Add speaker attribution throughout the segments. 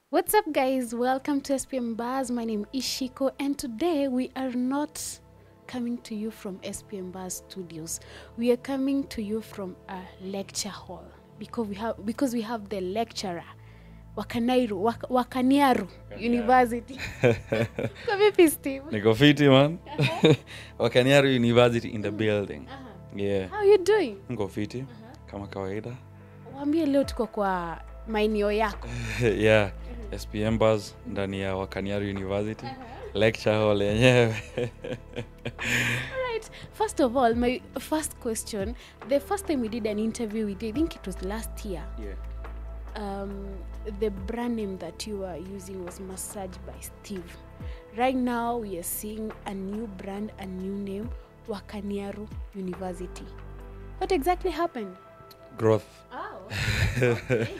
Speaker 1: What's up, guys? Welcome to SPM Bars. My name is Shiko, and today we are not coming to you from SPM Bars Studios. We are coming to you from a lecture hall because we have because we have the lecturer Wakanairu Wak, Wakaniaru University. Kwa vipi Steve?
Speaker 2: niko fiti man wakaniaru university in the building yeah
Speaker 1: How you doing?
Speaker 2: niko fiti kama kawaida
Speaker 1: Waambie leo tuko kwa maeneo yako.
Speaker 2: yeah spm bus ndani ya wakaniaru university lecture hall yenyewe
Speaker 1: Right. First of all, my first question, the first time we did an interview we did, I think it was last year.
Speaker 2: yeah.
Speaker 1: um, the brand name that you are using was Massage by Steve. Right now, we are seeing a new brand, a new name, Wakaniaru University. What exactly happened?
Speaker 2: growth
Speaker 1: Oh,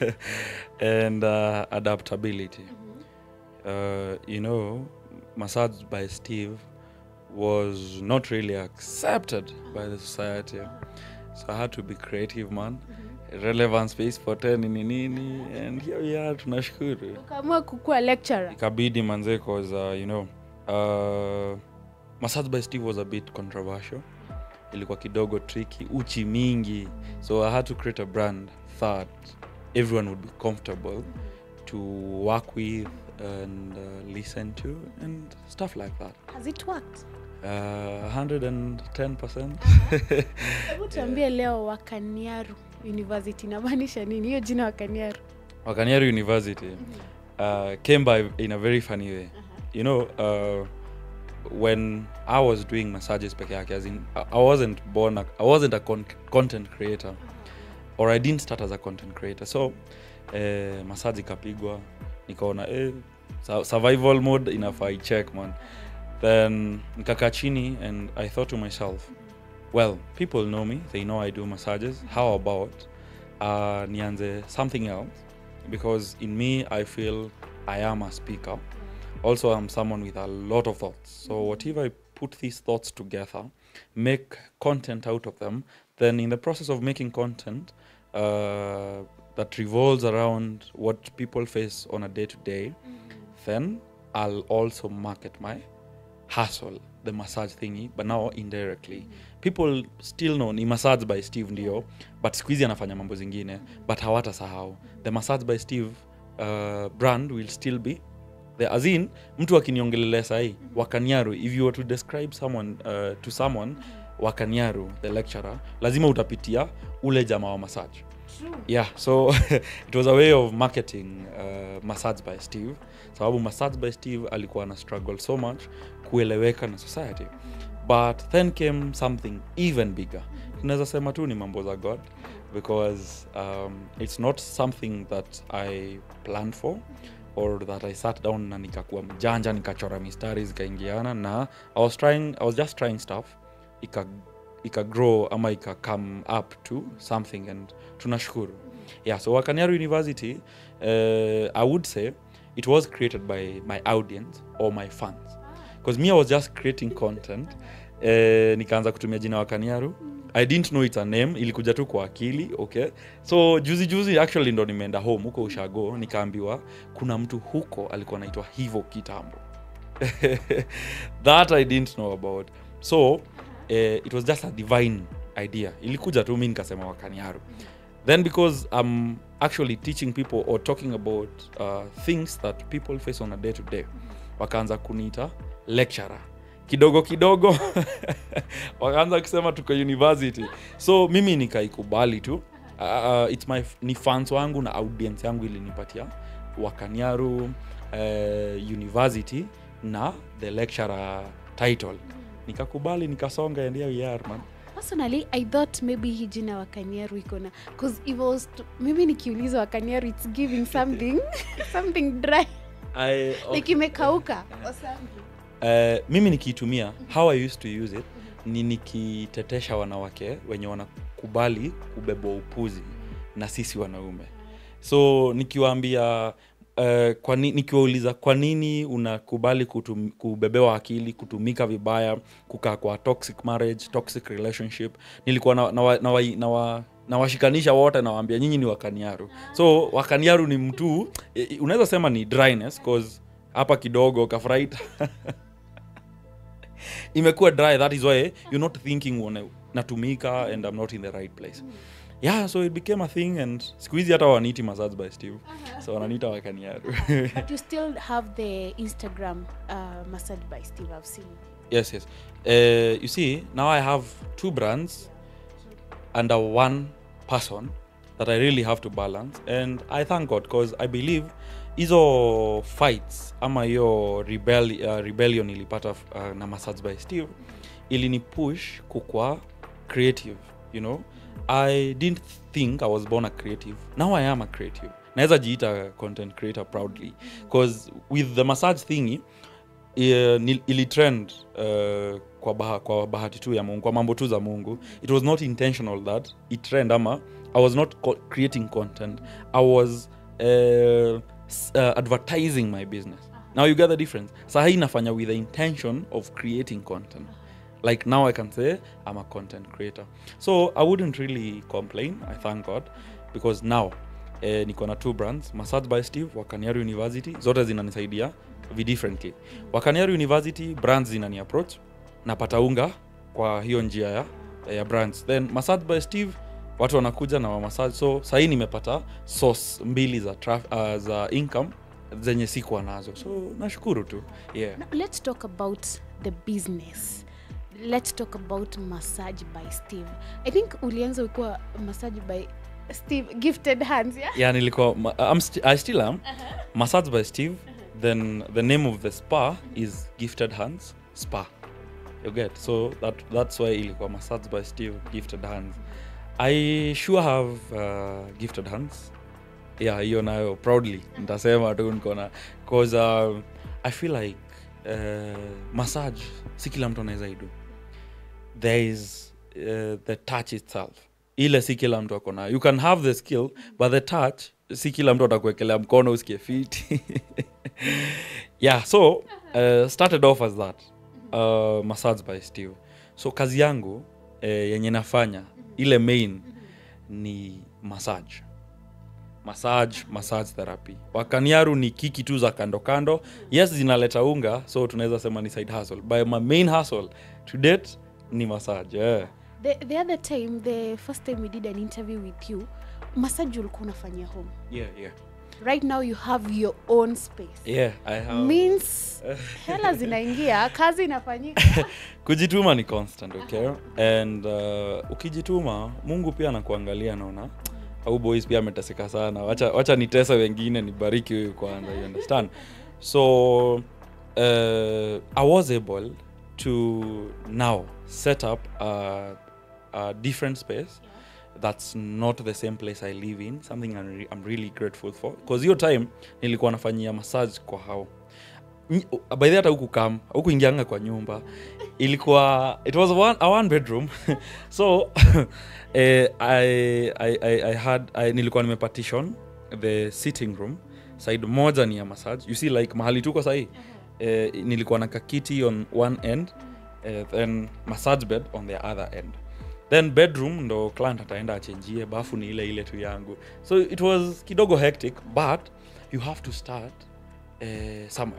Speaker 2: and uh, adaptability uh, you know massage by steve was not really accepted by the society so i had to be creative man relevant space for 10 nini nini and here we are tunashukuru
Speaker 1: ukaamua kukuwa lecturer.
Speaker 2: ikabidi manze cause uh, you know uh, massage by steve was a bit controversial ilikuwa kidogo tricky uchi mingi so i had to create a brand that everyone would be comfortable to work with and uh, listen to and stuff like that
Speaker 1: Has it worked?
Speaker 2: uh, 110%
Speaker 1: Hebu tuambie leo Wakaniaru University inamaanisha nini? Hiyo jina Wakaniaru.
Speaker 2: wakaniaru university uh, came by in a very funny way you know uh, when i was doing massages peke yake as in I- i wasn't born a, i wasn't a con content creator or i didn't start as a content creator so eh, massage ikapigwa nikaona eh, su- survival mode inafaa icheck man then nikakaa chini and i thought to myself well people know me they know i do massages how about uh, nianze something else because in me i feel i am a speaker also i'm someone with a lot of thoughts so whatever i put these thoughts together make content out of them then in the process of making content uh, that revolves around what people face on a day to day then i'll also market my hustle the massage thingy but now indirectly people still know ni massage by steve ndio but siku hizi anafanya mambo zingine but hawata sahau the massage by steve uh, brand will still be the as in mtu akiniongelelea sahii wakanyaru if you were to describe someone uh, to someone wakanyaru the lecturer lazima utapitia ule jamaa wa massage yeah so it was a way of marketing uh, massage by steve sababu massage by steve alikuwa na struggle so much kueleweka na society but then came something even bigger tunaweza sema tu ni mambo za god because um, it's not something that i planned for or that i sat down na nikakuwa mjanja nikachora mistari zikaingiana na i was trying i was just trying stuff ika ika grow ama ika come up to something and tunashukuru yeah so wakaniaru university uh, i would say it was created by my audience or my fans because me i was just creating content uh, nikaanza kutumia jina wakaniaru i didn't know it's a name ilikuja tu kwa akili okay so juzi juzi actually ndo nimeenda home huko ushago nikaambiwa kuna mtu huko alikuwa anaitwa hivo kitambo that i didn't know about so uh, it was just a divine idea ilikuja tu mi nikasema wakaniaru then because i'm actually teaching people or talking about uh, things that people face on a day to day wakaanza kuniita lecturer kidogo kidogo wakaanza kusema tuko university so mimi nikaikubali tu uh, it's my ni fans wangu na audience yangu ilinipatia wakaniaru uh, university na the lecturer title nikakubali nikasonga and here we are man
Speaker 1: Personally, I thought maybe hii jina Wakaniaru iko na because if I was to, mimi nikiuliza Wakaniaru it's giving something something dry
Speaker 2: I,
Speaker 1: like imekauka or something.
Speaker 2: uh, mimi nikiitumia how i used to use it ni nikitetesha wanawake wenye wanakubali kubebwa upuzi na sisi wanaume so nikiwaambia uh, kwa ni, nikiwauliza kwa nini unakubali kutum, kubebewa akili kutumika vibaya kukaa kwa toxic marriage toxic relationship nilikuwa na, na, wa, na, wa, na wa nawashikanisha wote nawaambia nyinyi ni wakaniaru so wakaniaru ni mtu eh, unaweza sema ni dryness cause hapa kidogo kafraita imekuwa dry that is why you're not thinking wana- natumika and i'm not in the right place yeah so it became a thing and siku hizi hata waniti massage by steve so wananiita wakaniaru
Speaker 1: But you still have the Instagram uh, massage by Steve. I've seen.
Speaker 2: yes yes uh, you see now i have two brands under one person that i really have to balance and i thank god because i believe hizo fights ama hiyo rebel, uh, rebellion ilipata uh, na massage by steve ilini push kukwa creative you know i didn't think i was born a creative now i am a creative naweza jiita content creator proudly because with the massage thingy uh, ilitrend uh, kwa, baha, kwa bahati tu ya mungu kwa mambo tu za mungu it was not intentional that it trend ama i was not co- creating content i was uh, s- uh, advertising my business now you get the difference sahi inafanya with the intention of creating content like now i can say i'm a content creator so i wouldn't really complain i thank god because now eh, niko na two brands massage by steve wakaniaru university zote zinanisaidia vi differently wakaniaru university brands zinani approach napata unga kwa hiyo njia ya, ya brands then massage by steve watu wanakuja na wamassage so sahii nimepata source mbili za, traf, uh, za income zenye sikuwa nazo so nashukuru tu yeah
Speaker 1: Now, let's talk about the business. Let's talk about massage by Steve. I think ulianza ukiwa massage by Steve gifted hands, yeah?
Speaker 2: yeah nilikuwa ma- I'm sti i still am massage by steve then the name of the spa is gifted hands spa you get so that, that's why ilikuwa massage by steve gifted hands i sure have uh, gifted hands yeah hiyo nayo proudly ntasema tu nikona bcause uh, i feel like uh, massage si kila mtu anaweza idu there is uh, the touch itself ile si kila mtu ako nayo you can have the skill but the touch si kila mtu atakuekelea mkono usikie fiti yeah so uh, started off as that uh, massage by steve so kazi yangu uh, yenye nafanya ile main ni massage massage massage therapy wakaniaru ni kiki tu za kando kando yes zinaleta unga so tunaweza sema ni side hustle by my main hustle to date ni massage yeah.
Speaker 1: The, the other time, the first time we did an interview with you, massage ulikuwa unafanyia home.
Speaker 2: Yeah, yeah.
Speaker 1: Right now you have your own space.
Speaker 2: Yeah, I have...
Speaker 1: Means hela zinaingia, kazi inafanyika.
Speaker 2: kujituma ni constant okay and uh, ukijituma mungu pia anakuangalia naona au boys pia ameteseka sana wacha, wacha nitese wengine nibariki huyu kwanza you understand so uh, i was able to now set up a, a different space that's not the same place i live in something i'm, re- I'm really grateful for because hiyo time nilikuwa nafanyia massage kwa hao Ny- by the way hata huku kam hukuingianga kwa nyumba ilikuwa it was one, a one bedroom so eh, I, I, I, I had I, nilikuwa nimepartition the sitting room side moja ni ya massage you see like mahali tuko sahii eh, nilikuwa na kakiti on one end eh, then massage bed on the other end then bedroom ndo client ataenda achenjie bafu ni ile ile tu yangu so it was kidogo hectic but you have to start uh, somewhere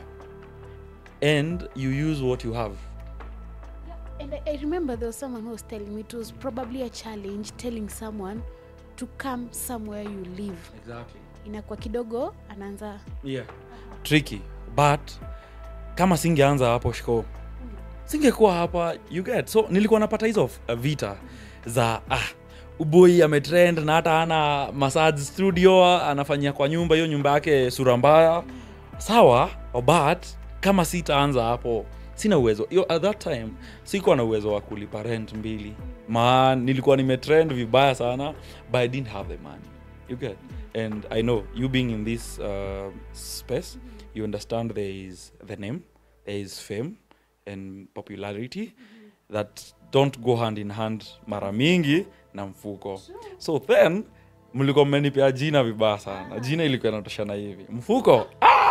Speaker 2: and you use what you have
Speaker 1: And I, I remember there was someone who was telling me it was probably a challenge telling someone to come somewhere you live.
Speaker 2: exactly
Speaker 1: Inakuwa kidogo anaanza
Speaker 2: yeah tricky but kama singeanza hapo shiko singekuwa hapa you get so nilikuwa napata hizo uh, vita za ah uboi ametrend na hata ana massage studio anafanyia kwa nyumba hiyo nyumba yake sura mbaya sawa but kama sitaanza hapo sina uwezo yo at that time sikuwa na uwezo wa kulipa rent mbili ma nilikuwa nimetrend vibaya sana but i didn't have the money you get and i know you being in this uh, space you understand there is the name there is fame and popularity that don't go hand in hand mara mingi na mfuko so then mlikuwa mmenipea jina vibaya sana jina ilikuwa inatoshana hivi mfuko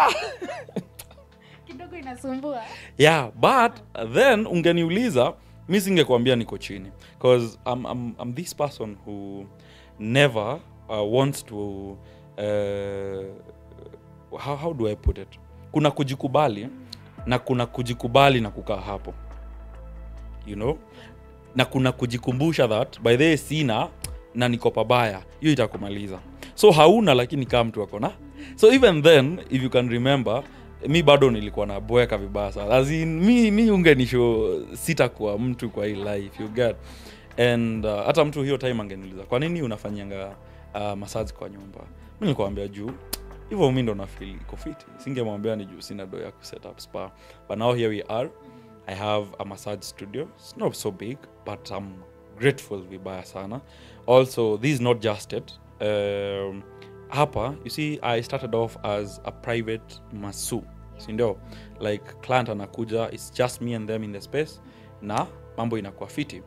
Speaker 1: kidogo inasumbua.
Speaker 2: yeah but then ungeniuliza mi singekuambia niko chini bcause I'm, I'm, I'm this person who never uh, wants to uh, how, how do i put it kuna kujikubali na kuna kujikubali na kukaa hapo you know na kuna kujikumbusha that by the way sina na niko pabaya hiyo itakumaliza so hauna lakini kaa mtu akona so even then if you can remember mi bado nilikuwa na boeka vibaya sana As in, mi, mi ungenisho sitakuwa mtu kwa hii life you get and uh, hata mtu hiyo time angeniuliza kwa nini unafanyanga uh, masaji kwa nyumba mi nilikuambia juu hivyo mi ndo nafil iko fiti singemwambia ni juu sina do ya kuset up spa but now here we are i have a massage studio it's not so big but i'm grateful vibaya sana also this is not just it um, hapa you see i started off as a private masu sindio like client anakuja its just me and them in the space na mambo inakuwa fiti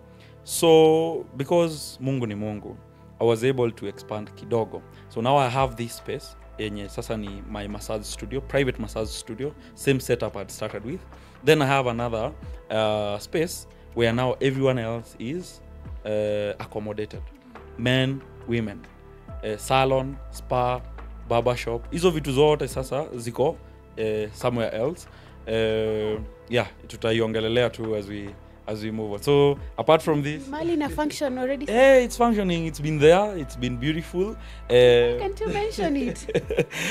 Speaker 2: so because mungu ni mungu i was able to expand kidogo so now i have this space yenye sasa ni my massage studio private massage studio same setup i'd started with then i have another uh, space where now everyone else is uh, accommodated men women uh, salon spa barber shop hizo vitu zote sasa ziko uh, somewhere else uh, yeah tutaiongelelea tu as we as we move on so apart from this
Speaker 1: mali na function already
Speaker 2: hey it's functioning it's been there it's been beautiful uh,
Speaker 1: can't you mention it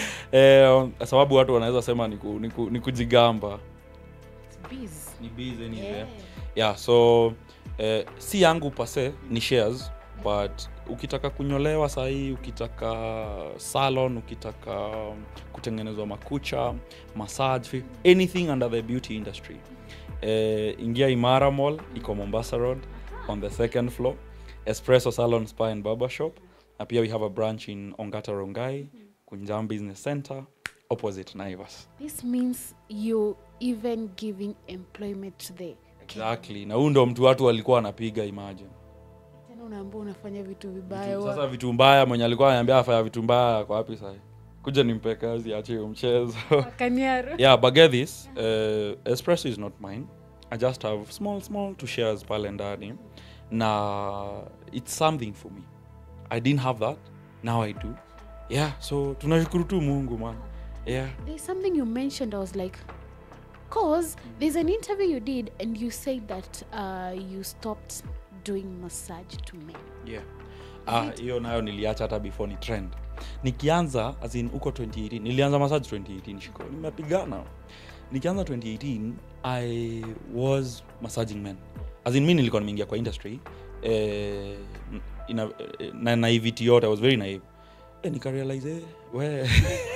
Speaker 2: eh, sababu watu wanaweza sema ni, ku, ni, ku, ni kujigamba
Speaker 1: It's biz.
Speaker 2: ni busy anyway.
Speaker 1: Yeah.
Speaker 2: yeah. yeah so eh, si yangu pase ni shares but ukitaka kunyolewa sahii ukitaka salon ukitaka kutengenezwa makucha massage fi- anything under the beauty industry eh, ingia imara mall iko mombasa road on the second floor espresso salon spa and barber shop na pia we have a branch in ongata rongai kunjam business center opposite naivas
Speaker 1: this means you even giving employment to the
Speaker 2: exactly na huu ndo mtu watu walikuwa wanapiga imagine
Speaker 1: tena unaambia unafanya vitu vibaya
Speaker 2: Vitu-
Speaker 1: wa-
Speaker 2: sasa vitu mbaya mwenye alikuwa ananiambia afanya vitu mbaya kwa wapi sahi kuja nimpe kazi ache hiyo mchezo
Speaker 1: wakaniaro
Speaker 2: yeah but get this uh, espresso is not mine i just have small small to shares pale ndani na it's something for me i didn't have that now i do yeah so tunashukuru tu mungu man yeah
Speaker 1: there's something you mentioned i was like cause there's an interview you did and you said that uh, you stopped doing massage to men
Speaker 2: yeah Ah, hiyo nayo niliacha hata before ni trend nikianza as in huko 2018 nilianza massage 2018 shiko nimepigana nikianza 2018 i was massaging men as in mi nilikuwa nimeingia kwa industry eh, ina, eh, na naivity yote i was very naive eh, nikarealize eh, we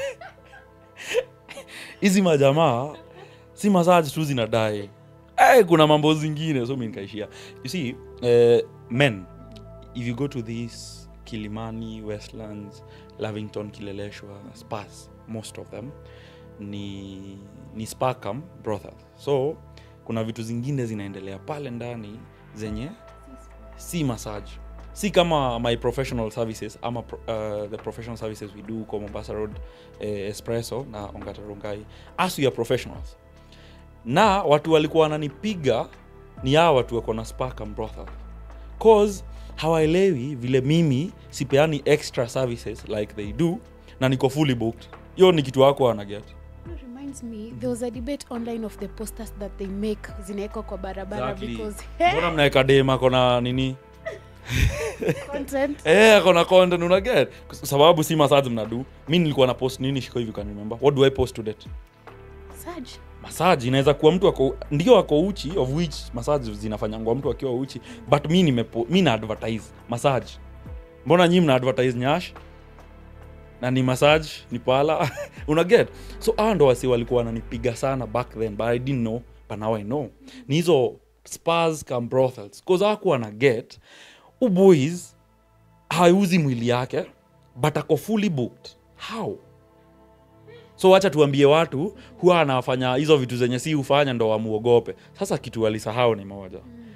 Speaker 2: hizi majamaa si massage tu zinadai eh, kuna mambo zingine so mi nikaishia you see eh, men if you go to these kilimani westlands lavington kileleshwa spas most of them ni ni spacam brothel so kuna vitu zingine zinaendelea pale ndani zenye si massage si kama my professional services ama pro, uh, the professional services we do kwa mombasa road eh, espresso na ongata rongai as we are professionals na watu walikuwa wananipiga ni hawa watu wako na spacam brothel cause hawaelewi vile mimi sipeani extra services like they do na niko fully booked hiyo ni kitu wako wanaget
Speaker 1: It reminds me there was a debate online of the posters that they make zinawekwa kwa barabara because
Speaker 2: mbona mnaweka dem ako na nini
Speaker 1: content
Speaker 2: Eh, ako na content unaget Kwa sababu si massage mnadu mi nilikuwa na post nini shiko hivi can remember what do i post to date
Speaker 1: massage
Speaker 2: massage inaweza kuwa mtu ako ndio ako uchi of which massage zinafanyangwa mtu akiwa uchi but mi nimepo, mi na advertise massage mbona nyi mna advertise nyash na ni massage ni pala unaget so hawa ndo wasi walikuwa wananipiga sana back then but i didn't know but now i know ni hizo spas kam brothels cause hawakuwa na get uboys hauzi mwili yake but ako fully booked how so wacha tuambie watu huwa anafanya hizo vitu zenye si hufanya ndo wamuogope sasa kitu walisahau ni moja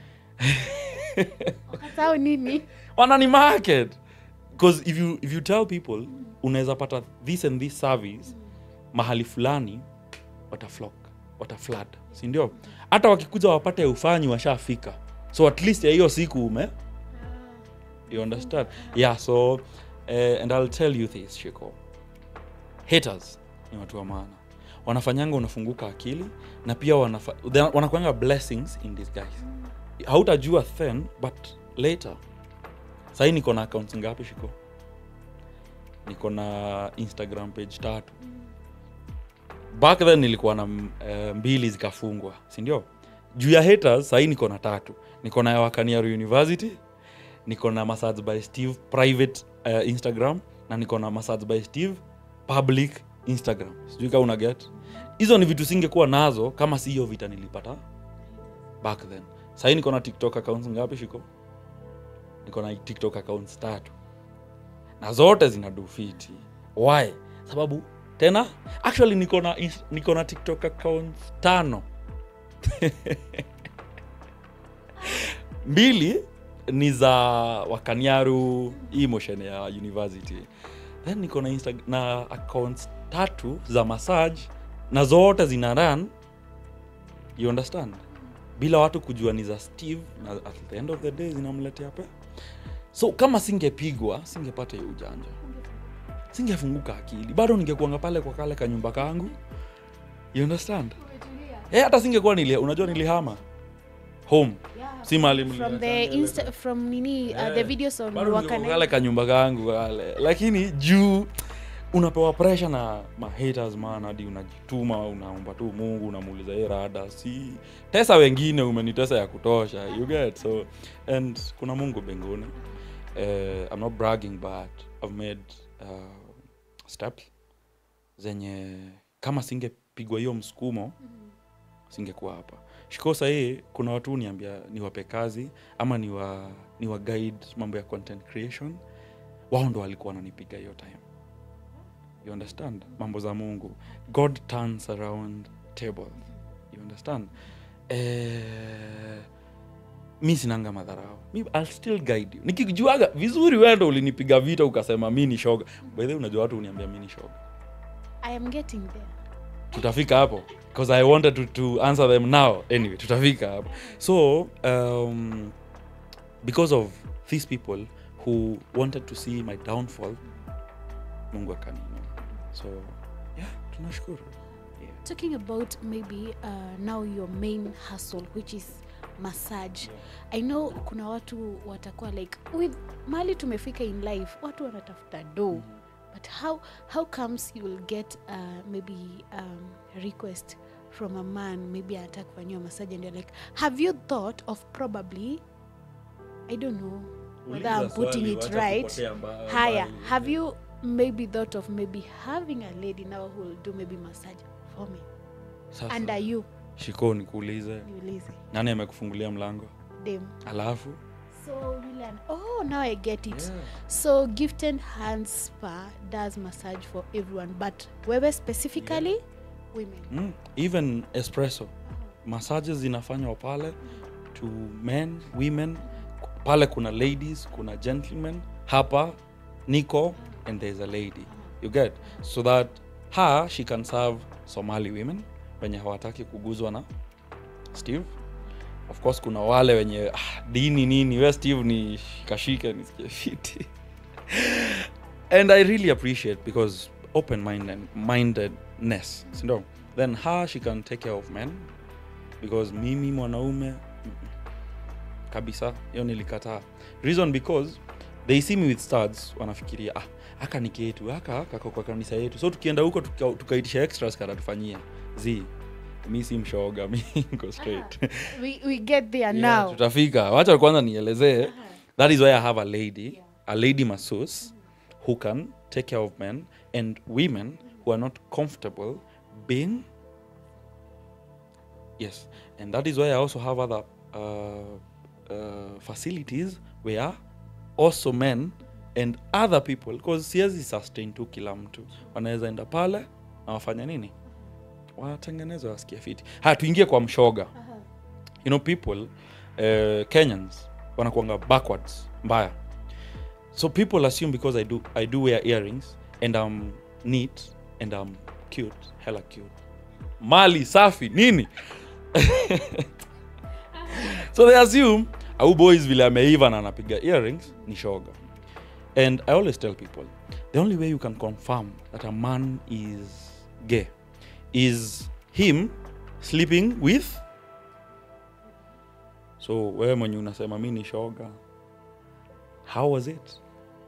Speaker 1: wakasahau nini
Speaker 2: wanani market because if you, if you tell people unaweza pata this and this service mahali fulani wataflock wataflad sindio hata wakikuja wapate ufanyi washafika so at least ya hiyo siku ume you understand yeah so uh, and i'll tell you this shiko haters ni watu wa maana wanafanyanga unafunguka akili na pia wanafa, they- wanakuanga blessings in disguise hautajua then but later sahii niko na accounts ngapi shiko niko na instagram page tatu back then nilikuwa na uh, mbili zikafungwa sindio juu ya haters sahii niko na tatu niko na ya wakaniaru university niko na massage by steve private uh, instagram na niko na massage by steve public instagram sijui kaa una get hizo ni vitu singekuwa nazo kama si hiyo vita nilipata back then sahii niko na tiktok accounts ngapi shiko niko na tiktok accounts tatu na zote zina dufiti why sababu tena actually niko na ins- niko na tiktok accounts tano mbili ni za wakaniaru hii motion ya university then niko na, Insta- na accounts tatu za massage na zote zina run you understand bila watu kujua ni za steve na at the end of the day zinamletea pe so kama singepigwa singepata hiyo ujanja singefunguka akili bado ningekuanga pale kwa kale kanyumba kangu you understand eh hata singekuwa nili unajua nilihama home si mali
Speaker 1: from the insta from nini uh, the videos on wakana
Speaker 2: kale kanyumba kangu kale lakini juu unapewa pressure na mahaters man hadi unajituma unaomba tu mungu unamuuliza ye rada si tesa wengine umenitesa ya kutosha you get so and kuna mungu mbinguni uh, i'm not bragging but i've made uh, steps zenye kama singepigwa hiyo msukumo singekuwa hapa shiko sahii kuna watu niambia niwape kazi ama niwa, niwa guide mambo ya content creation wao ndo walikuwa wananipiga hiyo time you understand mambo za mungu god turns around table you understand eh, mi sinanga madharau mi I'll still guide you nikijuaga vizuri wewe ndo ulinipiga vita ukasema mi ni shoga by the way unajua watu uniambia mi ni shoga
Speaker 1: i am getting there
Speaker 2: tutafika hapo because i wanted to, to answer them now anyway tutafika hapo so um, because of these people who wanted to see my downfall mungu akanini so yeah tunashukuru yeah.
Speaker 1: talking about maybe uh, now your main hustle which is massage i know kuna watu watakuwa like with mali tumefika in life watu wanatafuta do but how how comes you will get uh, maybe um, a request from a man maybe anataka kufanyiwa massage and you're like have you thought of probably i don't know whether i'm putting it right haya have you maybe thought of maybe having a lady now who will do maybe massage for me
Speaker 2: Sasa,
Speaker 1: under you
Speaker 2: shiko nikuulize
Speaker 1: niulize
Speaker 2: nani amekufungulia mlango
Speaker 1: dem
Speaker 2: alafu
Speaker 1: so yule an- oh now i get it so gifted hands spa does massage for everyone but wewe specifically women
Speaker 2: mm, even espresso massages zinafanywa pale to men women pale kuna ladies kuna gentlemen hapa niko and there's a lady you get so that her she can serve somali women wenye hawataki kuguzwa na steve of course kuna wale wenye ah, dini nini we steve ni kashike nisikie fiti and i really appreciate because open minded mindedness sindo then her she can take care of men because mimi mwanaume mm-mm. kabisa hiyo nilikataa reason because they see me with studs wanafikiria ah aka ni ketu aka kako kwa kanisa yetu so tukienda huko tuka- tukaitisha extras katatufanyia z mi si mshoga mi niko straight
Speaker 1: we, we get there
Speaker 2: Yeah,
Speaker 1: now
Speaker 2: tutafika wacha kwanza nielezee that is why i have a lady a lady masseuse who can take care of men and women who are not comfortable being yes and that is why i also have other uh, uh, facilities where also men and other people because siwezi sustain tu kila mtu wanaweza enda pale na wafanya nini watengeneza wasikia fiti haya tuingie kwa mshoga you know people uh, kenyans wanakuanga backwards mbaya so people assume because i do, I do wear earrings and i'm neat and i'm cute hella cute mali safi nini so they assume au boys vile ameiva na anapiga earrings ni shoga and i always tell people the only way you can confirm that a man is gay is him sleeping with so wewe mwenye unasema mi ni shoga how was it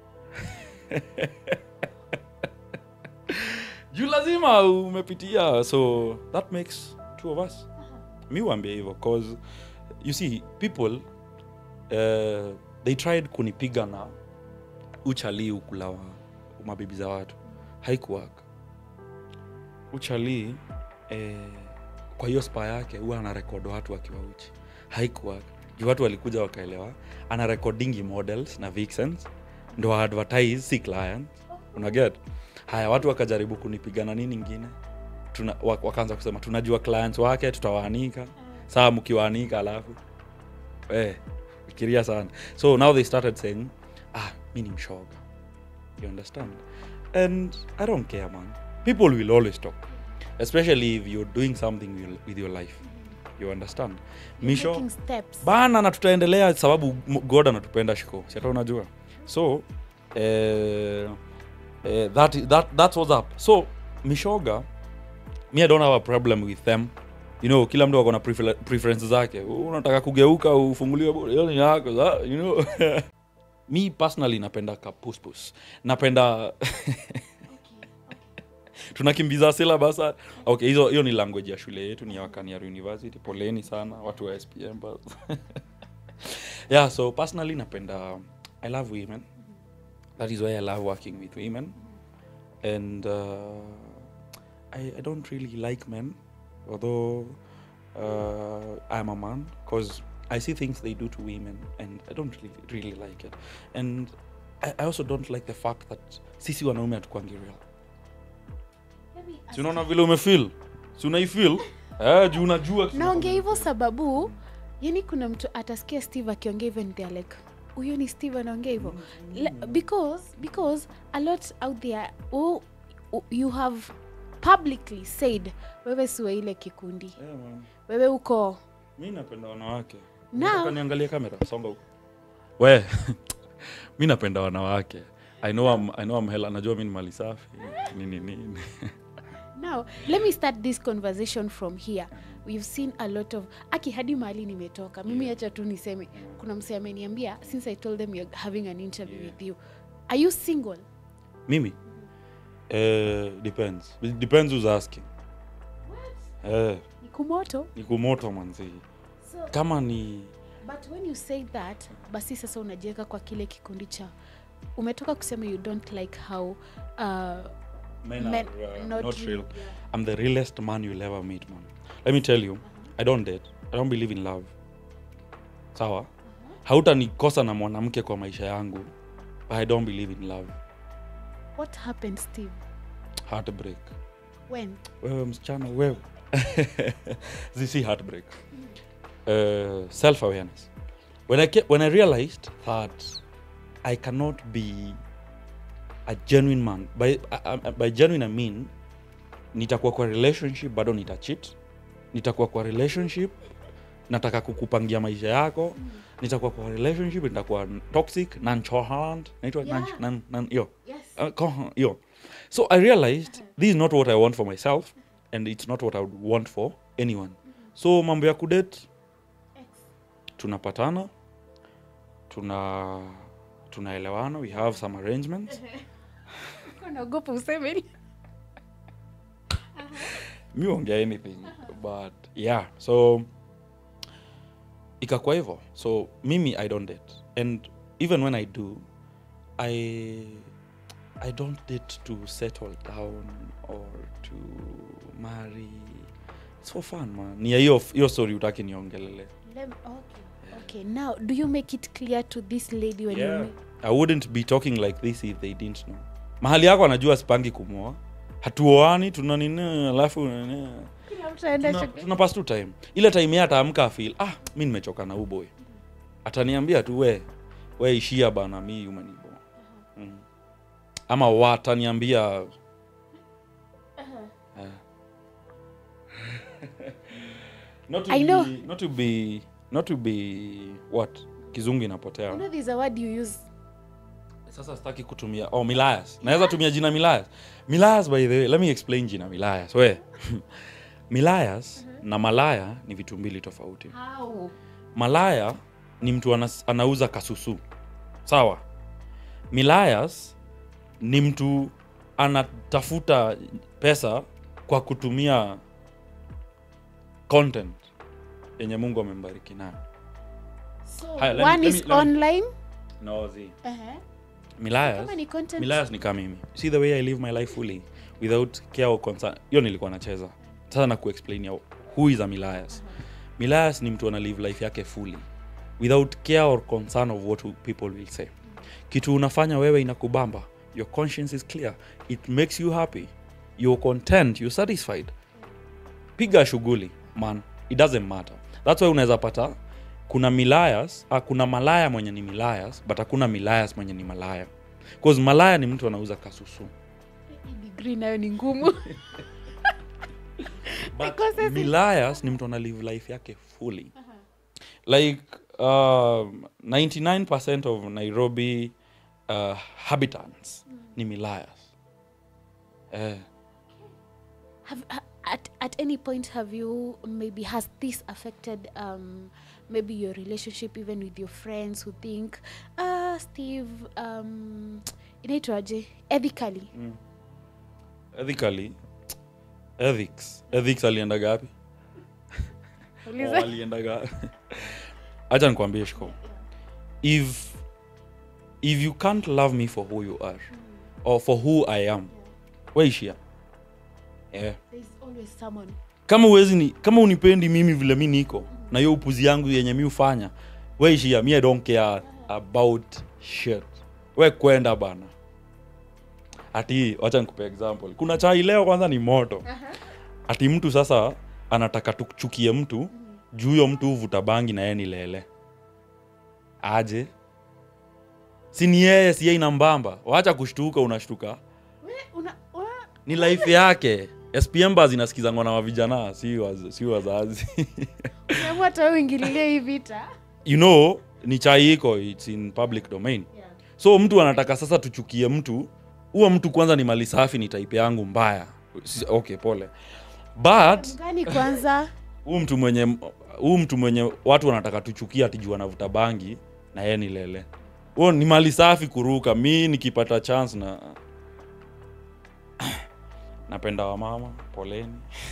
Speaker 2: juu lazima umepitia so that makes two of us mi wambia hivyo cause you see people uh, they tried kunipiga na uchalii ukula wa mabibi za watu haikuwaka uchalii eh, kwa hiyo spa yake huwa ana rekod watu wakiwa uchi haikuwaka juu watu walikuja wakaelewa ana recordingi models na vixens ndo advertise si client unaget haya watu wakajaribu kunipigana nini ingine Tuna, wa- wakaanza kusema tunajua clients wake tutawaanika saa mkiwaanika alafu eh, fikiria sana so now they started saying ah mi ni mshoga you understand and i don't care man people will always talk especially if you're doing something with- with your life you understand misho
Speaker 1: Taking steps.
Speaker 2: bana na tutaendelea sababu M- god anatupenda shiko siata unajua so eh, eh, that, that, that's what's up so mishoga mi i don't have a problem with them you know kila mtu ako na prefer- preferences zake unataka kugeuka ufunguliwe bure, hiyo ni yako sa- you know mi personally napenda kapuspus napenda tunakimbiza syllabus okay hizo hiyo ni language ya shule yetu ni ya wakaniar university poleni sana watu wa spm but yeah so personally napenda i love women that is why i love working with women and uh, I, i don't really like men although uh, i'm a man because i see things they do to women and i don't really, really like it and I, i also don't like the fact that sisi wanaume hatukwangi real si unaona vile umefil si unaifil eh, juu unajua kitu
Speaker 1: naongea hivyo sababu yani kuna mtu atasikia steve akiongea hivyo and they're like huyo ni steve anaongea hivyo Le- because because a lot out there oh, oh, you have publicly said wewe siwe ile kikundi
Speaker 2: Yeah, man.
Speaker 1: wewe uko
Speaker 2: mi napenda wanawake
Speaker 1: Now-
Speaker 2: Nataka niangalie kamera songa huko we mi napenda wanawake I know I'm, I know I'm hell, najua mi ni mali safi nini nini
Speaker 1: now let me start this conversation from here we've seen a lot of aki hadi mahali nimetoka mimi hacha tu niseme kuna mse ameniambia since i told them you're having an interview with you are you single
Speaker 2: mimi eh, depends It depends who's asking eh,
Speaker 1: ni kumoto
Speaker 2: ni kumoto manzi
Speaker 1: so,
Speaker 2: kama ni
Speaker 1: but when you say that basi sasa unajiweka kwa kile kikundi cha umetoka kusema you don't like how uh,
Speaker 2: men
Speaker 1: Men-
Speaker 2: are, uh,
Speaker 1: not
Speaker 2: not,
Speaker 1: real,
Speaker 2: real.
Speaker 1: yeah.
Speaker 2: I'm the realest man you'll ever meet, man. Let me tell you, I don't date. I don't believe in love. Sawa? Hautanikosa na mwanamke kwa maisha yangu. But I don't believe in love.
Speaker 1: what happened steve
Speaker 2: Heartbreak.
Speaker 1: when
Speaker 2: Wewe msichana wewe. Zisi heartbreak. Uh, self-awareness. When I ke- when I realized that I cannot be a genuine man. By, I, I, by genuine I mean nitakuwa kwa relationship bado nitachit nitakuwa kwa relationship nataka kukupangia maisha yako nitakuwa kwa relationship nitakuwa toxic nonchalant naitwa
Speaker 1: Yeah.
Speaker 2: nan- nan- nan- hiyo
Speaker 1: yes
Speaker 2: Uh, ko- hiyo so i realized this is not what i want for myself and it's not what i would want for anyone so mambo ya kudate tunapatana tuna tunaelewana we have some arrangements
Speaker 1: naogopa useme
Speaker 2: mi ongea anything but yeah so ikakuwa hivyo so mimi i don't date and even when i do i i don't date to settle down or to marry it's for fun man ni ya hiyo hiyo story utaki niongelele
Speaker 1: Lem- okay. okay now do you make it clear to this lady when
Speaker 2: yeah.
Speaker 1: you
Speaker 2: i wouldn't be talking like this if they didn't know mahali yako anajua sipangi kumwoa hatuoani tuna nini alafu nini
Speaker 1: kila mtu aenda
Speaker 2: tuna,
Speaker 1: shule.
Speaker 2: tuna pass tu time ile time ye ataamka afil ah mi nimechoka na uboy ataniambia tu we we ishia bana mi umenibo mm. ama wataniambia Eh. not to
Speaker 1: I know.
Speaker 2: be, not to be not to be what kizungu inapotea
Speaker 1: You know there's a word you use.
Speaker 2: sasa sitaki kutumia oh milayas naweza tumia jina milayas milayas by the way let me explain jina milayas we milayas na malaya ni vitu mbili tofauti
Speaker 1: How?
Speaker 2: malaya ni mtu anas, anauza kasusu sawa milayas ni mtu anatafuta pesa kwa kutumia content yenye mungu amembariki nayo
Speaker 1: So
Speaker 2: Haya, let me-
Speaker 1: one
Speaker 2: let
Speaker 1: is
Speaker 2: me- let me-
Speaker 1: online.
Speaker 2: no, zi.
Speaker 1: Uh-huh.
Speaker 2: milayas
Speaker 1: Kama ni content.
Speaker 2: milayas ni kama mimi see the way i live my life fully without care or concern hiyo nilikuwa nacheza sasa na kuexplain who is a milayas milayas ni mtu ana live life yake fully without care or concern of what people will say kitu unafanya wewe inakubamba your conscience is clear it makes you happy you're content you're satisfied piga shughuli man it doesn't matter that's why unaweza pata kuna milayas ah, kuna malaya mwenye ni milayas but hakuna milayas mwenye ni malaya cause malaya ni mtu anauza kasusu
Speaker 1: Hii degree nayo ni ngumu.
Speaker 2: but
Speaker 1: Because it's-
Speaker 2: milayas ni mtu ana live life yake fully like um, 99% of nairobi uh, habitants ni milayas eh,
Speaker 1: Have, ha, at, at any point have you maybe has this affected um, maybe your relationship even with your friends who think uh, steve um, inaitwaje ethically
Speaker 2: ethically ethics ethics alienda gapi
Speaker 1: Uliza.
Speaker 2: Oh, alienda gapi acha nikwambie shiko if if you can't love me for who you are or for who i am waishia yeah.
Speaker 1: There's always someone
Speaker 2: kama uwezi ni kama unipendi mimi vile mi niko na hiyo upuzi yangu yenye mi ufanya weishia mi i don't care about shit we kwenda bana ati wacha nikupe example kuna chai leo kwanza ni moto ati mtu sasa anataka tuchukie mtu juu huyo mtu huvuta bangi na yeye ni lele aje si ni yeye si yeye inambamba wacha kushtuka unashtuka
Speaker 1: We, una, una,
Speaker 2: ni life yake spm bas inasikizangwa na wavijana si, waz, si wazazi
Speaker 1: umeamua hata wewe uingililie hii vita
Speaker 2: you know ni chai iko its in public domain
Speaker 1: yeah.
Speaker 2: so mtu anataka sasa tuchukie mtu huo mtu kwanza ni mali safi ni type yangu mbaya Si- okay pole but
Speaker 1: gani kwanza
Speaker 2: huu mtu mwenye huu mtu mwenye watu wanataka tuchukia atijua anavuta bangi na yeye ni lele huo ni mali safi kuruka mi nikipata chance na napenda wamama poleni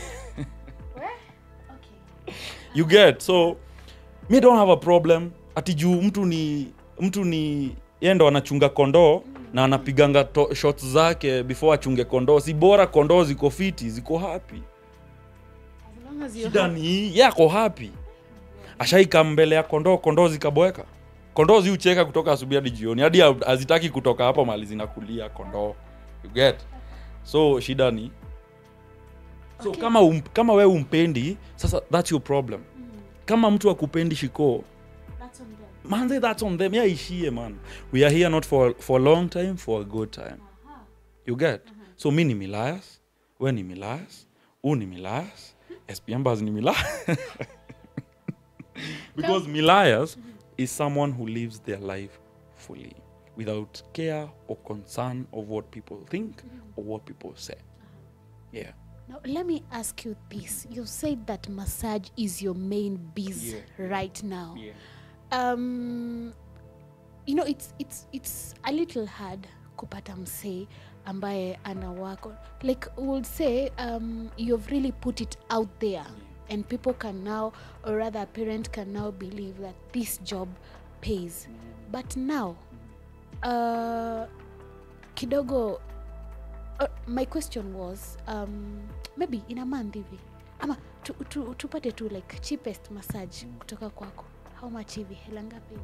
Speaker 1: okay.
Speaker 2: you get so mi don't have a problem ati juu mtu ni mtu ni yeye ndo anachunga kondoo na anapiganga to- shots zake before achunge kondoo si bora kondoo ziko fiti ziko happy
Speaker 1: As long as you're
Speaker 2: shida ni hii yako happy ashaika mbele ya kondoo kondoo zikaboeka kondoo ziucheka kutoka asubuhi hadi jioni hadi ha- hazitaki kutoka hapo mali zinakulia kondoo you get so shida ni so
Speaker 1: Okay.
Speaker 2: kama um, kama we umpendi sasa that's your problem
Speaker 1: Mm,
Speaker 2: kama mtu akupendi shikoo
Speaker 1: that's on them.
Speaker 2: manze that's on them yaishie man we are here not for, for a long time for a good time
Speaker 1: Aha.
Speaker 2: you get so mi ni milayas we ni milayas u ni milayas spmbas ni milayas because milayas is someone who lives their life fully without care or concern of what people think or what people say yeah
Speaker 1: Now, let me ask you this. You said that massage is your main biz
Speaker 2: Yeah.
Speaker 1: right now. Um, you know, it's it's it's a little hard kupata msee ambaye ana work on. Like we would say, um, you've really put it out there, and people can now, or rather, a parent can now believe that this job pays. But now, uh, kidogo uh, my question was um, maybe in a month hivi ama tu, tu, tupate tu like cheapest massage kutoka kwako how much hivi hela ngapi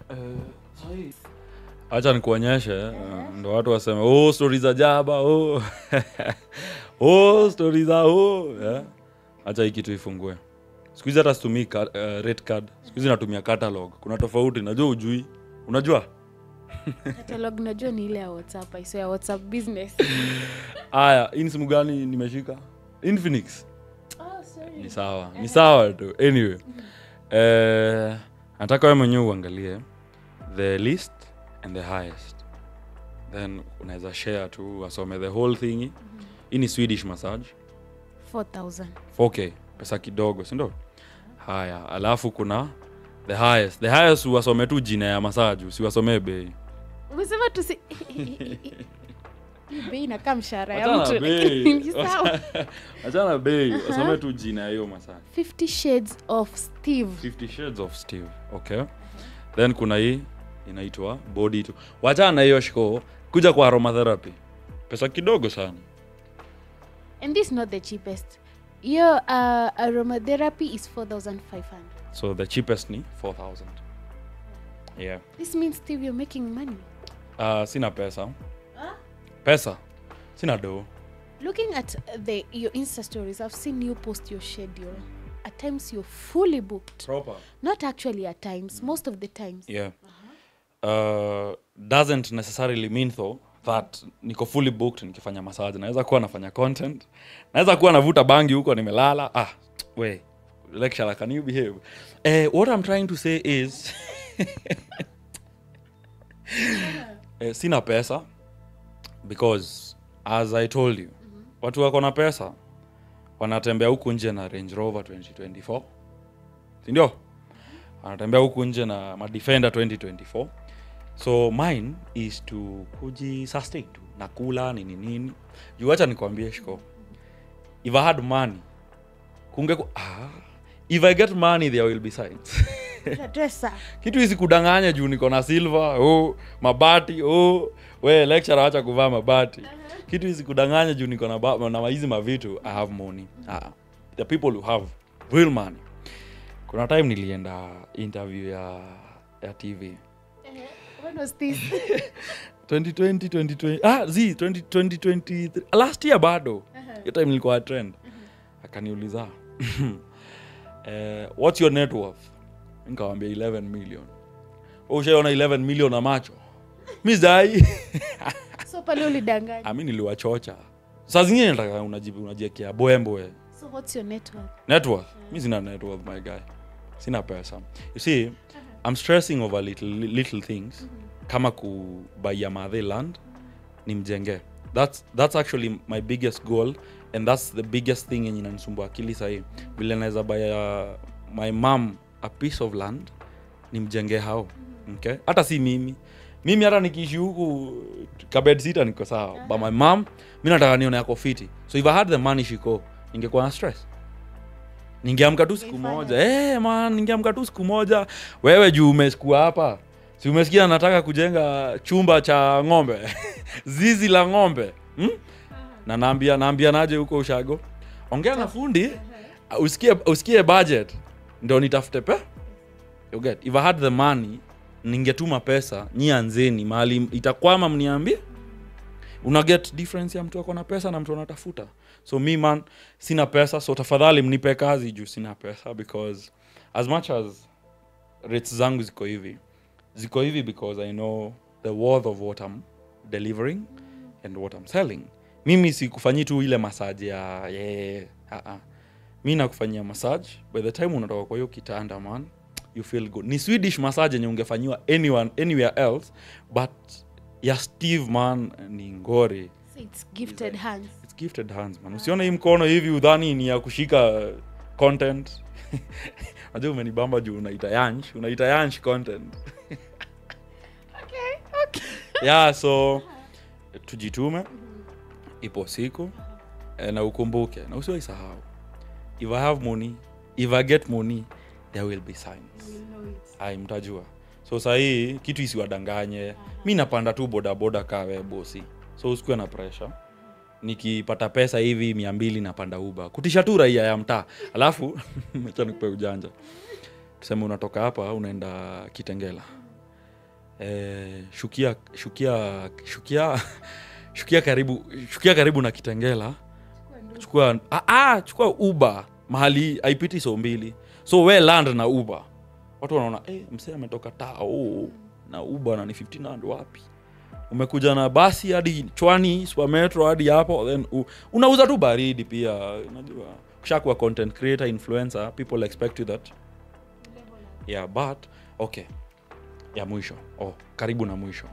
Speaker 2: hacha nikuonyeshe uh, ndo watu waseme oh, stori za jaba oh. oh, stori za oh. yeah. hacha hii kitu ifungue siku hizi hata situmii ka, uh, rate card siku hizi natumia catalog kuna tofauti najua ujui unajua
Speaker 1: catalog najua ni ile ya whatsapp iso ya whatsapp business
Speaker 2: aya hii ni simu gani nimeshika infinix
Speaker 1: oh, sorry.
Speaker 2: ni sawa ni sawa tu anyway eh, nataka we mwenyewe uangalie the least and the highest then unaweza share tu wasome the whole thing hii ni swedish massage
Speaker 1: 4000
Speaker 2: 4k pesa kidogo sindo haya alafu kuna the highest the highest uwasome tu jina ya massage usiwasomee bei
Speaker 1: umesema tusi Hii bei inakaa mshahara ya
Speaker 2: Achana
Speaker 1: mtu
Speaker 2: bei.
Speaker 1: Ni sawa.
Speaker 2: achana bei wasome tu jina ya hiyo massage
Speaker 1: 50 shades of steve
Speaker 2: 50 shades of steve okay then kuna hii inaitwa body to wachana na hiyo shiko kuja kwa aromatherapy pesa kidogo sana
Speaker 1: and this is not the cheapest hiyo uh, aromatherapy is 4500
Speaker 2: so the cheapest ni 4000 yeah
Speaker 1: this means steve you're making money
Speaker 2: uh, sina pesa pesa sina doo
Speaker 1: looking at the your insta stories i've seen you post your schedule at times you're fully booked
Speaker 2: proper
Speaker 1: not actually at times most of the times
Speaker 2: yeah uh, doesn't necessarily mean though that niko fully booked nikifanya massage naweza kuwa nafanya content naweza kuwa navuta bangi huko nimelala ah we lecturer can you behave eh, what i'm trying to say is eh, sina pesa because as i told you watu wako na pesa wanatembea huku nje na range rover 2024 sindio anatembea huku nje na madefender 2024 so mine is to kujisustain tu nakula nini nini juu wacha nikwambie shiko if i had money kunge ah, if i get money there will be signs
Speaker 1: dresser
Speaker 2: kitu hizi kudanganya juu niko na silver oh, mabati oh, we lecture acha kuvaa mabati kitu hizi kudanganya juu niko na, ba- na hizi mavitu i have money ah, the people who have real money kuna time nilienda interview ya ya tv
Speaker 1: when was this
Speaker 2: 2020 2020 ah z 20, 2023 last year bado hiyo time nilikuwa trend akaniuliza eh, what's your net worth nikawambia 11 million Wewe ushaiona 11 million na macho mi zai
Speaker 1: so pale ulidanganya
Speaker 2: ami niliwachocha saa zingine nataka unaji- unajiekea boemboe
Speaker 1: so what's your network
Speaker 2: net worth mi sina net worth my guy sina pesa you see i'm stressing over little, little things kama kubaia madhe land nimjenge that's, that's actually my biggest goal and that's the biggest thing yenye nanisumbua akili sahii vile naweza baya my mam a piece of land nimjenge hao okay? hata si mimi mimi hata nikiishi huku kabed sita niko sawa but my mam mi nataka nione yako fiti so if i had the money shiko ningekuwa na stress ningeamka tu siku
Speaker 1: Ungeifanya.
Speaker 2: moja hey, man ningeamka tu siku moja wewe juu umeskua hapa si umesikia nataka kujenga chumba cha ng'ombe zizi la ng'ombe hmm? na naambia naambia naje huko ushago ongea na fundi usikie usikie budget ndo nitafute pe you get if i had the money ningetuma pesa nyi anzeni mahali itakwama mniambie una get difference ya mtu ako na pesa na mtu anatafuta so mi man sina pesa so tafadhali mnipe kazi juu sina pesa because as much as rates zangu ziko hivi ziko hivi because i know the worth of what i'm delivering and what i'm selling mimi sikufanyii tu ile massage ya yeah, uh-uh. mi nakufanyia massage by the time unatoka kwa hiyo kitanda man you feel good ni swedish massage yenye ungefanyiwa anyone, anywhere else but ya steve man ni ngori
Speaker 1: so it's gifted hands
Speaker 2: It's gifted hands man usione hii mkono hivi udhani ni ya kushika content najua umenibamba juu unaita yanch unaita yanch content yeah so tujitume ipo siku eh, na ukumbuke na usiwaisahau if i have money if i get money there will be signs ai mtajua so sahii kitu isiwadanganye mi napanda tu bodaboda kawe bosi so usikuwe na pressure nikipata pesa hivi mia mbili napanda uba kutisha tu raia ya mtaa alafu acha nikupe ujanja tuseme unatoka hapa unaenda kitengela e, shukia shukia shukia shukia karibu shukia karibu na kitengela chukua ah, ah, chukua uba mahali haipiti so mbili so we land na uba watu wanaona eh, msee ametoka tao na uba na ni 1500 wapi umekuja na basi hadi chwani supermetro hadi hapo then u, unauza tu baridi pia unajua ukishakuwa content creator influencer people expect you that yeah but okay ya mwisho oh, karibu na mwisho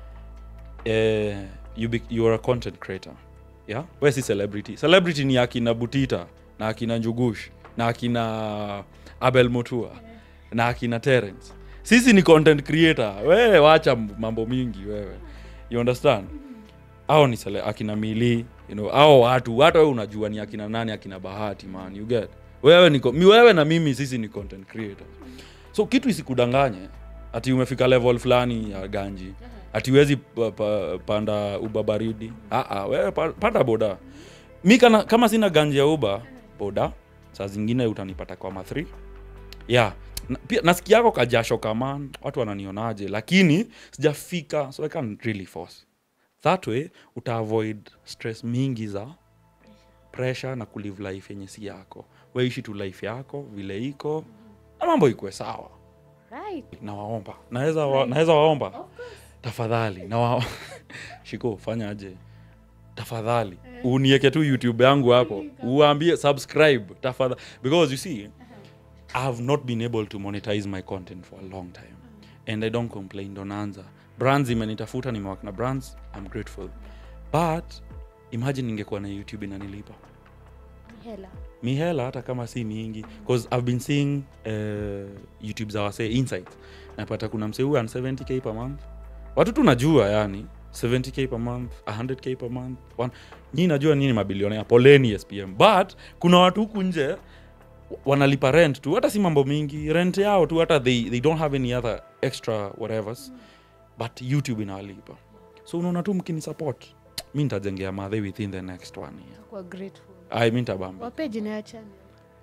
Speaker 2: eh, you, be, you are a content creator yeah we si celebrity celebrity ni akina butita na akina njugush na akina abel motua na akina terence sisi ni content creator wewe wacha mambo mingi wewe you understand au ni sele, akina mili you know au watu watu wewe unajua ni akina nani akina bahati man you get wewe ni mi wewe na mimi sisi ni content creator so kitu isikudanganye ati umefika level fulani ya ganji ati wezi pa, pa, panda uba baridi Aa, wewe pa, panda boda mi kana, kama sina ganji ya uba boda saa zingine utanipata kwa ma3 yeah na, pia nasikia yako kajasho kaman watu wananionaje lakini sijafika so i can really force that way utaavoid stress mingi za pressure na kulive life yenye si yako weishi tu life yako vile iko na mambo ikwe sawa
Speaker 1: right
Speaker 2: nawaomba naweza wa, naweza waomba tafadhali nawa shiko fanyaje tafadhali unieke tu youtube yangu hapo uambie subscribe tafadhali because you see i have not been able to monetize my content for a long time and i don't complain donanza brands imenitafuta nimewak na brands i'm grateful but imagine ningekuwa na youtube inanilipa
Speaker 1: hela
Speaker 2: mihela hata kama si mingi bcause i've been seeing uh, youtube za wasee insights napata kuna msee huyu ana 70k per month watu tu najua yani 70k per month 100k per month one. nyi najua nini mabilionea poleni spm but kuna watu huku nje wanalipa rent tu hata si mambo mingi rent yao tu hata they, they don't have any other extra whatevers but youtube inawalipa so unaona tu mkini support mi nitajengea madhe within the next one year
Speaker 1: kwa grateful
Speaker 2: ai mi nitabamba
Speaker 1: wape jina ya channel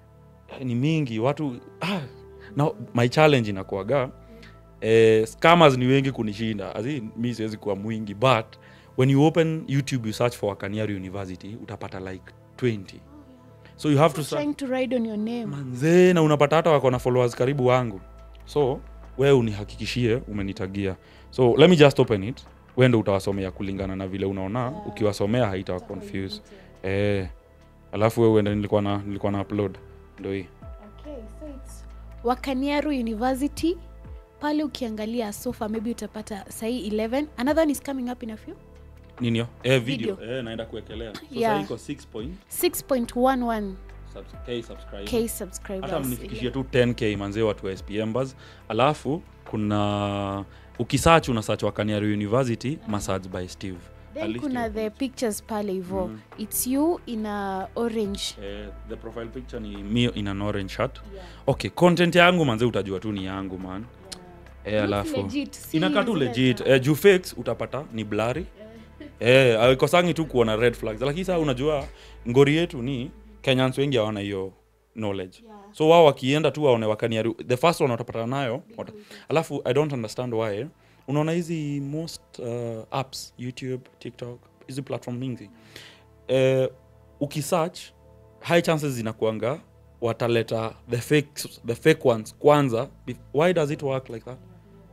Speaker 2: ni mingi watu ah, na my challenge inakuaga eh, scammers ni wengi kunishinda As in, mi siwezi kuwa mwingi but when you open youtube you search for Wakaniari university utapata like 20 so you have to search
Speaker 1: trying to ride on your name
Speaker 2: manzee na unapata hata wako na followers karibu wangu so wewe unihakikishie umenitagia so let me just open it we ndo utawasomea kulingana na vile unaona ukiwasomea haitawa confuse eh, alafu we uende nilikuwa na, nilikuwa na upload ndo hii
Speaker 1: okay, so it's wakaniaru university pale ukiangalia sofa maybe utapata sahii 11 another one is coming up in a few
Speaker 2: ninio eh, video,
Speaker 1: Video.
Speaker 2: Eh, naenda kuwekelea so
Speaker 1: Yeah.
Speaker 2: yeah. iko 6 point
Speaker 1: 6.11
Speaker 2: subs- k subscribers.
Speaker 1: k
Speaker 2: hata
Speaker 1: subscribers
Speaker 2: mnifikishie tu 10k manzee watu wa spmbers alafu kuna ukisach una search wakaniari university massage by steve
Speaker 1: then
Speaker 2: At least
Speaker 1: kuna
Speaker 2: you-
Speaker 1: the pictures pale hivo
Speaker 2: Mm.
Speaker 1: its you in a orange
Speaker 2: eh, the profile picture ni me in an orange shirt
Speaker 1: yeah.
Speaker 2: okay content yangu manze utajua tu ni yangu man eh, alafu
Speaker 1: legit, si
Speaker 2: inakaa tu
Speaker 1: zile
Speaker 2: legit
Speaker 1: za-
Speaker 2: eh, juu fakes utapata ni blari eh, aikosangi tu kuona red flags lakini saa unajua ngori yetu ni kenyans wengi hawana hiyo knowledge
Speaker 1: Yeah.
Speaker 2: so wao wakienda tu waone wakaniari the first one watapatana nayo wata, alafu i don't understand why unaona hizi most uh, apps youtube tiktok hizi platform mingi eh, ukisearch high chances zinakuanga wataleta the fake, the fake ones kwanza bef- why does it work like that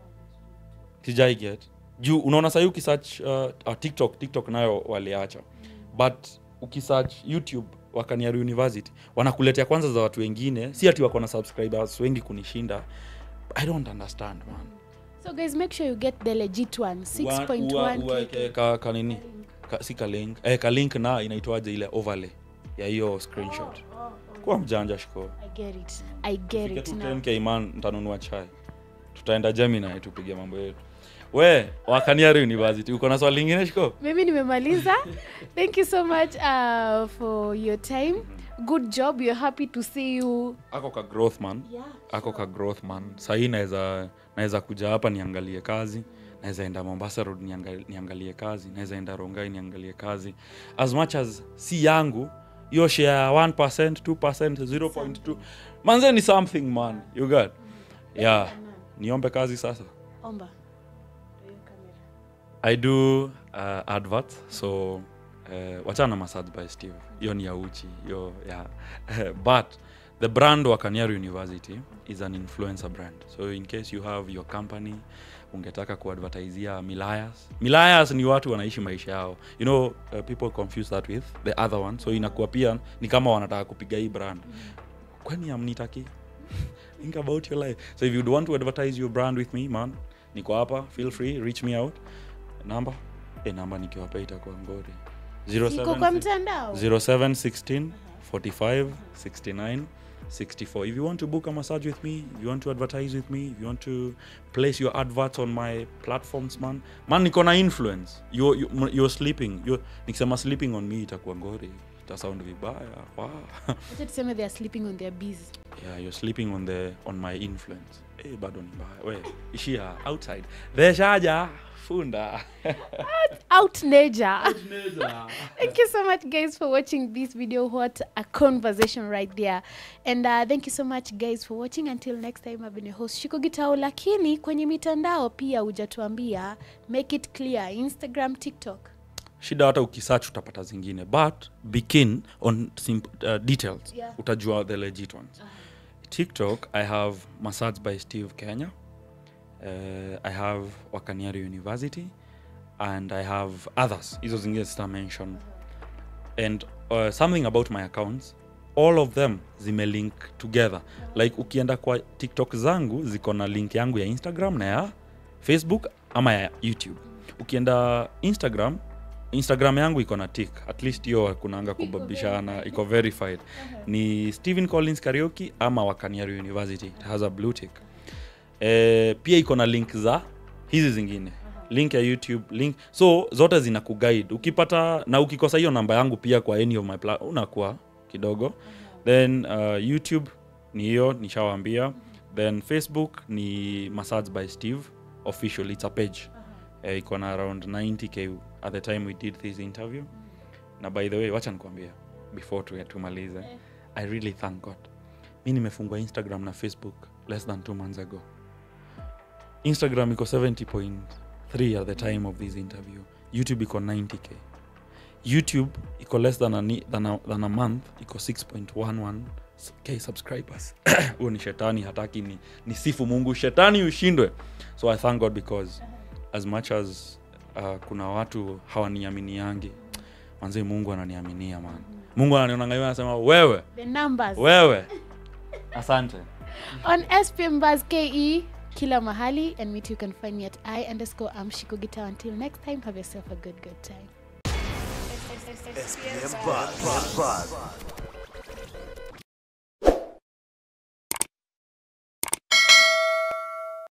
Speaker 2: sijai get juu unaona sahii ukisearch uh, uh, tiktok tiktok nayo waliacha but ukisearch youtube wakaniari university wanakuletea kwanza za watu wengine si ati wako na subscribers wengi kunishinda i don't understand man
Speaker 1: so guys make sure you get the legit one 6.1
Speaker 2: Ka- ka, ka nini ka, si ka link eh, ka link na inaitwaje ile overlay ya hiyo screenshot kuwa mjanja shiko
Speaker 1: i get it i get
Speaker 2: Fike
Speaker 1: it
Speaker 2: tu
Speaker 1: now
Speaker 2: 10k man ntanunua chai tutaenda gemini tupige mambo yetu we wakaniari university uko na swali lingine shiko
Speaker 1: mimi nimemaliza thank you so much uh, for your time good job we're happy to see you
Speaker 2: ako ka growth man
Speaker 1: yeah.
Speaker 2: ako ka growth man sahii naweza naweza kuja hapa niangalie kazi naweza enda mombasa road niangalie, niangalie kazi naweza enda rongai niangalie kazi as much as si yangu hiyo share ya 1 2 0.2 manze ni something man you got yeah niombe kazi sasa
Speaker 1: omba
Speaker 2: i do uh, advert so uh, wachana na massage by steve hiyo ni ya uchi hiyo yeah. but the brand wa kaniaru university is an influencer brand so in case you have your company ungetaka kuadvertizia milayas milayas ni watu wanaishi maisha yao you know uh, people confuse that with the other one so inakuwa pia ni kama wanataka kupiga hii brand kwani amnitaki think about your life so if you'd want to advertise your brand with me man niko hapa feel free reach me out number e namba nikiwapa itakuwa ngori
Speaker 1: iko kwa mtandao
Speaker 2: 0716 45 69 64 if you want to book a massage with me if you want to advertise with me if you want to place your adverts on my platforms man man niko na influence you're, you- you're sleeping you're, nikisema sleeping on me itakuwa ngori itasound vibaya wow.
Speaker 1: acha tuseme they are sleeping on their bees
Speaker 2: yeah you're sleeping on the on my influence eh bado ni mbaya we ishia outside theshaja funda
Speaker 1: out nature thank you so much guys for watching this video what a conversation right there and uh, thank you so much guys for watching until next time i've been your host shiko gitao lakini kwenye mitandao pia hujatuambia make it clear instagram tiktok
Speaker 2: shida hata ukisearch utapata zingine but be keen on simp- uh, details
Speaker 1: Yeah.
Speaker 2: utajua the legit ones tiktok i have massage by steve kenya uh, i have wakaniari university and i have others hizo zingine sita mention and uh, something about my accounts all of them zimelink together like ukienda kwa tiktok zangu ziko na link yangu ya instagram na ya facebook ama ya youtube ukienda instagram instagram yangu iko na tik at least hiyo kunanga kubabishana iko verified ni stephen collins karaoke ama wakaniari university it has a blue tick eh, pia iko na link za hizi zingine link ya youtube link so zote zina kuguide ukipata na ukikosa hiyo namba yangu pia kwa any of my pla- unakuwa kidogo then uh, youtube ni hiyo nishawambia then facebook ni massage by steve official it's a page eh, iko na around 90k at the time we did this interview na by the way wacha nikwambia before tu- tumalize i really thank god mi nimefungua instagram na facebook less than two months ago instagram iko 70.3 at the time of this interview youtube iko 90k youtube iko less than a, ni- than a, than a month iko 6.11 k subscribers huo ni shetani hataki ni, ni sifu mungu shetani ushindwe so i thank god because as much as uh, kuna watu hawaniaminiangi manzi mungu ananiaminia man mungu ananionangalia anasema wewe
Speaker 1: the numbers
Speaker 2: wewe asante
Speaker 1: on spm buzz ke kila mahali and me too you can find me at i underscore am shiko guitar until next time have yourself a good good time
Speaker 3: SPM Buzz. Buzz.